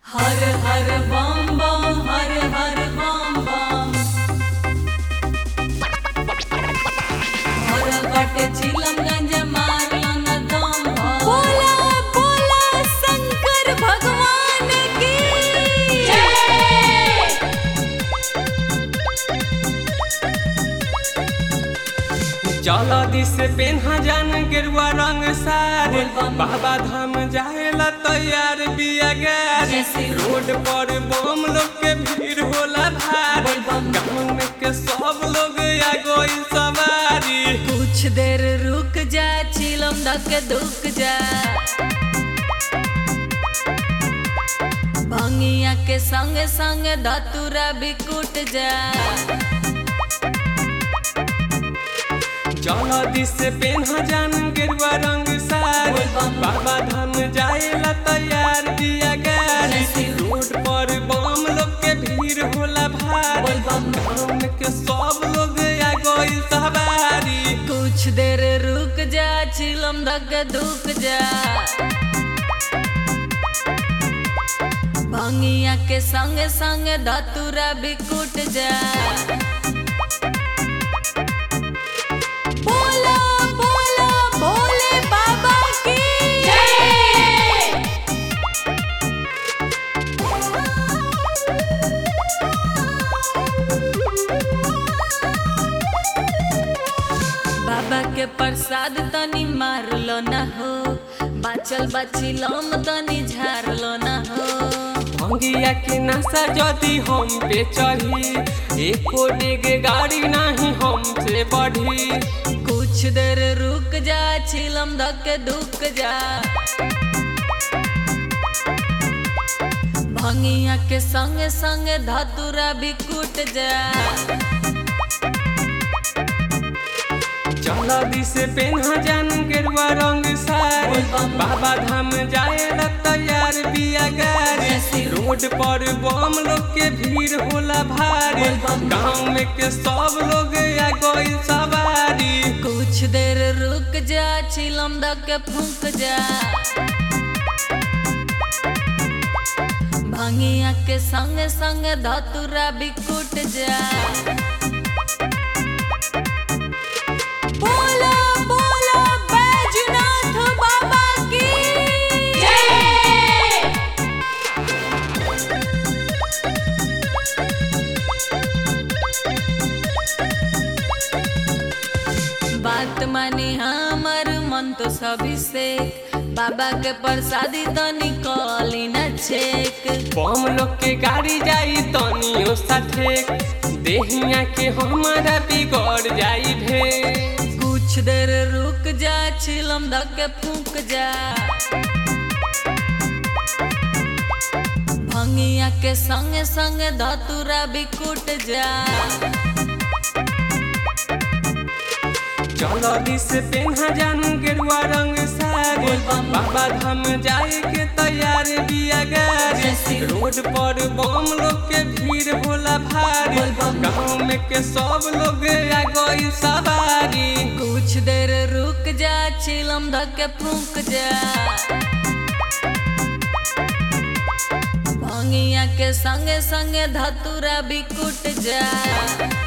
हर हर बम बम हर हर बम बम हर कट चिलमगंज मारलन दम बोला बोला शंकर भगवान की चल दिस पेन्हा जान गेरुआ रंग सारे बोलबम। बाबा धाम जाएला तैयार बिया गाड़ी जैसे रोड पर बम लोग के भीड़ होला भारी बोलबम। गाँव में के सब लोग आ गई सवारी कुछ देर रुक जा चिलम धक दुक जा भंगिया के संग संग धतुरा भी कुट जा चल दिस पेन्हा जान गेरुआ रंग सारे बोलबम। बाबा धाम जाएला तैयार बिया गाड़ी जैसे रोड पर बम लोग के भीड़ होला भारी बोलबम। गाँव में के सब लोग आ गई सवारी कुछ देर रुक जा चिलम धक दुक जा भंगिया के संग संग धतुरा भी कुट जा बोला बोला भोले बाबा की जय बाबा के प्रसाद तनी मारलो ना हो बाचल बाचिलम तनी झारलो ना हो भंगिया के नशा जदी हम पे चढ़ी एको डेग गाड़ी नहीं हमसे बढ़ी कुछ देर रुक जा छिलम धक दुक जा भंगिया के संग संग धतुरा भी कुट जा चल दिस पेन्हा जान गेरुआ रंग सारे बोलबम। बाबा धाम जाए ला तैयार बिया गाड़ी जैसे रोड पर बम लोग के भीड़ होला भारी बोलबम। गाँव में के सब लोग आ गई सवारी कुछ देर रुक जा छिलम धक फूक जा भंगिया के संग संग धतुरा भी कुट जा बोला बोला बैजनाथ बाबा की जय बात मानी हमर मन तो सभी से बाबा के प्रसादी तो निकली न छेक बम लोग के गाड़ी जाई तनियो साथे देहिया के हमारा बिगड़ जाई भे कुछ देर रुक जा छिलम धक फूक जा भंगिया के संग संग धतुरा भी कुट जा चलो दिस पेन्हा जान गेरुआ रंग सारे बोलबम। बाबा धाम जाए के तैयार बिया गाड़ी जैसे रोड पर बम लोग के भीड़ होला भारी बोलबम। गाँव में के सब लोग आ गई सवारी कुछ देर रुक जा छिलम धक फूक जा भंगिया के संग संग धतुरा भी कुट जा